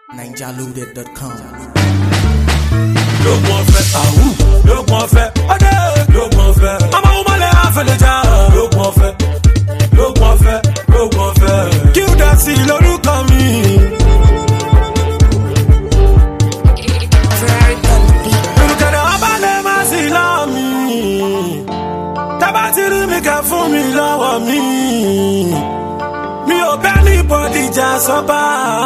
ninjaloaded.com. lóògùn ọ̀fẹ́ àwù lóògùn ọ̀fẹ́ ọdẹ lóògùn ọ̀fẹ́ ọmọ ọmọlẹ àfẹlẹjà lóògùn ọ̀fẹ́ lóògùn ọ̀fẹ́ lóògùn ọ̀fẹ́. kí o dá sí i lórúkọ mi. olùkẹ́dẹ̀ ọba lè má sí láàmì tábà ti rí mi kẹ́ fún mi lọ́wọ́ mi mi ò bẹ́ ní bọ́dì jà sọ́ba.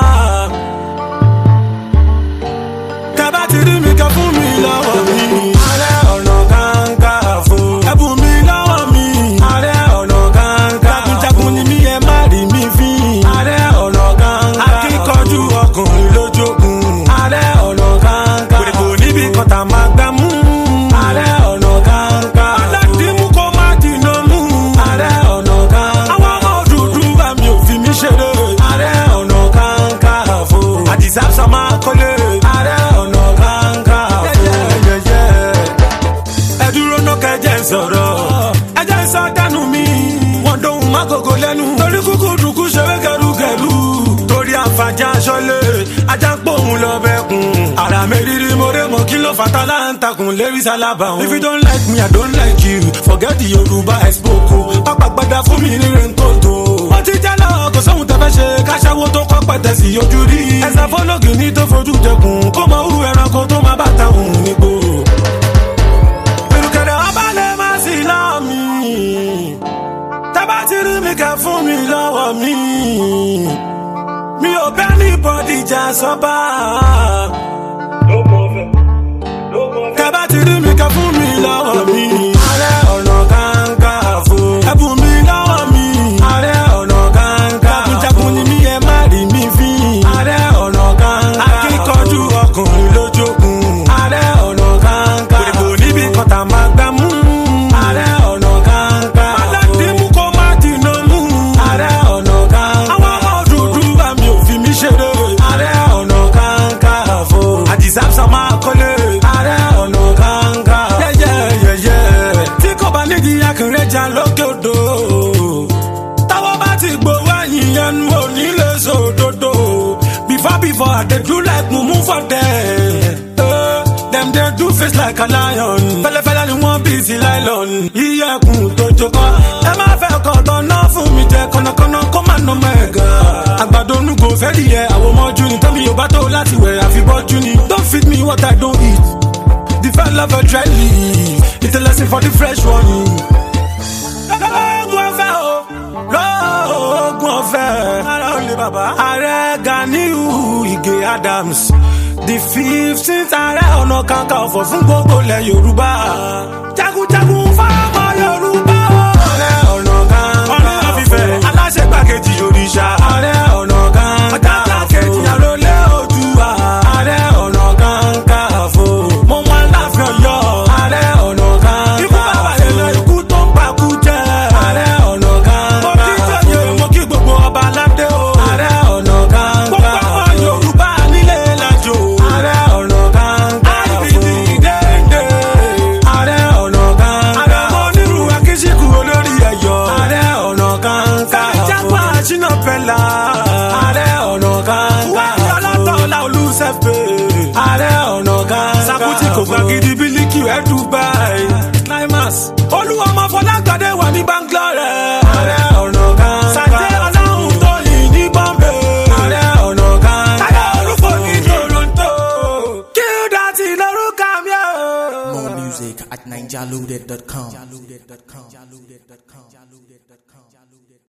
Tẹ́bá ti rí mi kẹ́ fún mi lọ́wọ́ mi. Ààrẹ ọ̀nà kankafo. Ẹ̀bùn mi lọ́wọ́ mi. Ààrẹ ọ̀nà kankafo. Jagunjagun ni mí ẹ má rí mi fín. Ààrẹ ọ̀nà kankafo. Akíkanjú ọkùnrin lójókun. Ààrẹ ọ̀nà kankafo. Kòrìkò níbi kọta máa gbá mú. Ààrẹ ọ̀nà kankafo. Aládìmú kò má dìnnà mú. Ààrẹ ọ̀nà kankafo. Àwọn ọmọ dúdú bá mi ò fi mí ṣeré. Ààrẹ ọ̀nà kankafo. Àdìsá sọ máa kọ́lé. Ààrẹ ọ̀nà kankafo. Yẹ́yẹ́yẹ́ ẹ dúró ná kẹjẹ ń sọ̀rọ̀ ẹjẹ ń sọ dánú mi wọn dóhùn má gògó lẹ́nu torí kúkú dùkú ṣeré kẹrùkẹrù torí àǹfààní aṣọ́lé ajá ń pòun lọ bẹ́kùn ara mi rírí mo ré mọ kí ló fata láǹtakùn lérí sálábà òun. if you don't like me i don't like you forget the yorùbá ẹ̀sìpòkò pápá gbada fún mi ní rẹ́ńkòtò. wọ́n ti jẹ́ lọ kò sóhun tẹ́fẹ́ ṣe káṣáwó tó kọ́ pẹ̀tẹ́ sí ojú rí. ẹ̀sẹ̀ fọ́lọ́gì ní tó fojú jẹkùn kó mọ irú ẹranko tó má bàtà òun nígbò ìrùkẹ̀rẹ̀ ọba lè má sí láàmì. Tábà ti rí mi kẹ́ fún mi lọ́wọ́ mi. Mi ò bẹ́ ní bọ́dì jà sọ́ba. Tábà ti rí mi kẹ́ fún mi lọ́wọ́ mi. Ààrẹ ọ̀nà kankafo. Ẹ̀bùn mi lọ́wọ́ mi. Ààrẹ ọ̀nà kankafo. Jagunjagun ni mí ẹ má rí mi fín. Ààrẹ ọ̀nà kankafo. Akíkanjú ọkùnrin lójókun. Ààrẹ ọ̀nà kankafo. Kòrìkò níbi kọta máa gbá mú. Ààrẹ ọ̀nà kankafo. Aládìmú kò má dìnnà mú. Ààrẹ ọ̀nà kankafo. Àwọn ọmọ dúdú bá mi ò fi mí ṣeré. Ààrẹ ọ̀nà kankafo. Àdìsá sọ máa kọ́lé. Ààrẹ ọ̀nà kankafo. Yẹ́yẹ́yẹ́yẹ́. Tí kò bá nídìí akínrẹ́jà lókè odò. Táwọn bá ti gbowó ẹ̀yìn ẹnu òní lè sòdodo. Before before I dey do like mumu for them. Eh, Dem dey do face like a lion. Fẹ́lẹ́fẹ́lẹ́ ni wọ́n bí sí nylon. Iyẹ̀kùn tó jókòó. Ẹ má fẹ́ kọ́ tọ́nà fún mi jẹ kọ́nàkọ́nà kó má nà mẹ́ga. Àgbàdo onúgo fẹ́ di yẹ àwọn ọmọjú ni. Tẹ́mi yóò bá tó láti wẹ̀ àfibọ́jú ni. Don't feed me what I don't eat. The fat lover dry leaf. It's a lesson for the fresh one. Lọ́gùn ọ̀fẹ́ o, lọ́gùn ọ̀fẹ́. Ara ò lè bàbá. Ààrẹ Ganiu Ige Adams. The fifteenth ààrẹ ọ̀nà kakanfò fún gbogbo ilẹ̀ Yorùbá. Jagunjagun fáwọn Yorùbá o. Ààrẹ ọ̀nà kakanfò. Ọ̀rẹ́ àfífẹ́ aláṣẹ gbàkejì òrìṣà. Ààrẹ ọ̀nà kakanfò. Ọ̀tàtà kejì àròlé Oòduà. Ààrẹ ọ̀nà kakanfò. Mo mọ aláàfin Ọ̀yọ́. Ààrẹ ọ̀nà kakanfò. Ikú bàbá yẹn lọ ikú tó ń pakú jẹ. Ààrẹ ọ̀nà kakanfò. Mo kí jọyè mo kí gbogbo ọba aládé o. Ààrẹ ọ̀nà kakanfò. Gbogbo ọmọ Yorùbá nílé lajo. Ààrẹ ọ̀nà kakanfò. IBD dédé. Ààrẹ ọ̀nà kakanfò. Ààrẹ ọmọ onírú akíṣíkù olórí ẹ̀yọ́. Ààrẹ ọ̀nà kakanfò. Ìjápá Ṣínà Pẹ́lá. Ààrẹ ọ̀nà kakanfò. Wáyé ọlọ́tọ̀ọ́lá olùsẹ̀fẹ̀. Ààrẹ ọ̀nà kakanfò. Sakuti kò gba gidi bílíkì ẹ̀ Dubai. Climax. Olúwa ọmọ Fọlágbádé wà ní Bangalore. Ààrẹ ọ̀nà kakanfò. Sàjẹ́ ọlọ́run tó yìí ní Bombay. Ààrẹ ọ̀nà kakanfò. Táyà olúfò ní Toronto. Kí ó dá ti lórúkọ mi o. More music at ninjaloaded.com.